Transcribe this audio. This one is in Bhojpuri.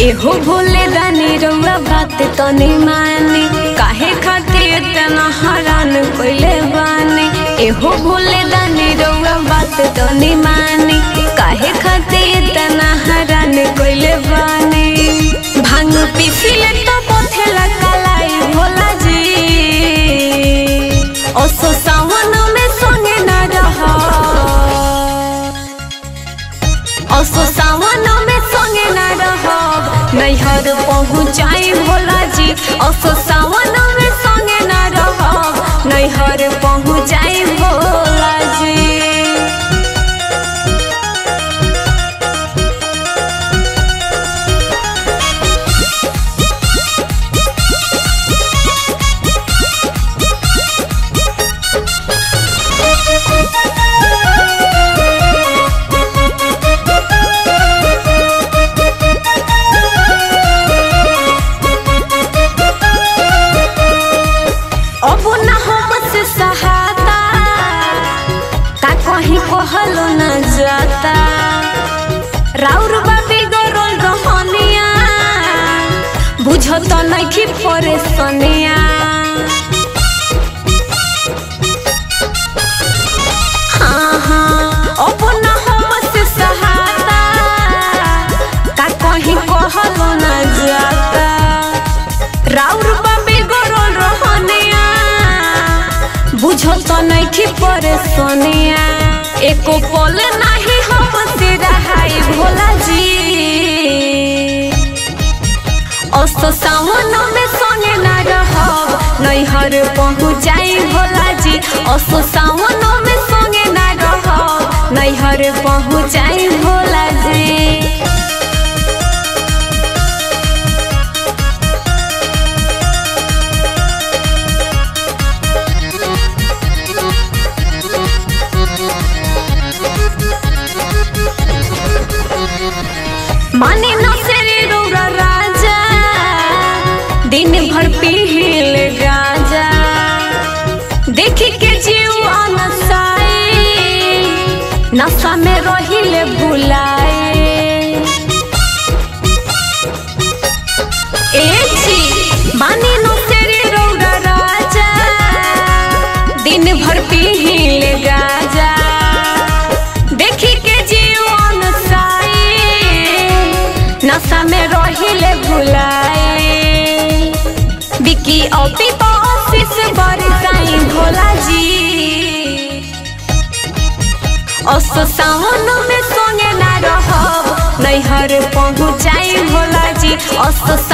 एहो भोले दानी रउआ बात तनी मानी काहे खातिर इतना हैरान कइले बानी एहो भोले दानी रउआ बात तनी मानी काहे खातिर इतना हैरान कइले बानी भांग पीसिले तो पथेला कलाई भोला जी ओसो सावन में संगे ना रहा असो सावन में संगे ना रहब नैहर पहुँचाई भोला जी असो सावन में संगे ना रहब नैहर पहुँचाई भोला जी अब ना हमसे सहाता का कहीं कहलो न जाता राउर बाबी गरोल रहनिया बुझत नइखी परेशानिया हाँ हाँ अब ना हमसे सहाता का कहीं कहलो न जाता राउर बाबी गरोल रहनिया बुझो तो नइखी परेशानिया एको पल नाही हमसे रहाई भोला जी अस्तो सावन में संगे ना रहब नैहर पहुँचाई भोला जी अस्तो सावन में संगे ना रहब नैहर पहुँचाई भोला जी माने न सेरे रौरा राजा दिन भर पील गाजा देखी के जीव अनसाए नशा में रहिले भुलाए ए जी माने न सेरे रौरा राजा दिन भर पील गाजा देखी के जीवन साए नशा में रहिले भुलाए बिकी औती ऑफिस बरसाई भोला जी अस सावन में संगे ना रहब नैहर पहुँचाई भोला जी अस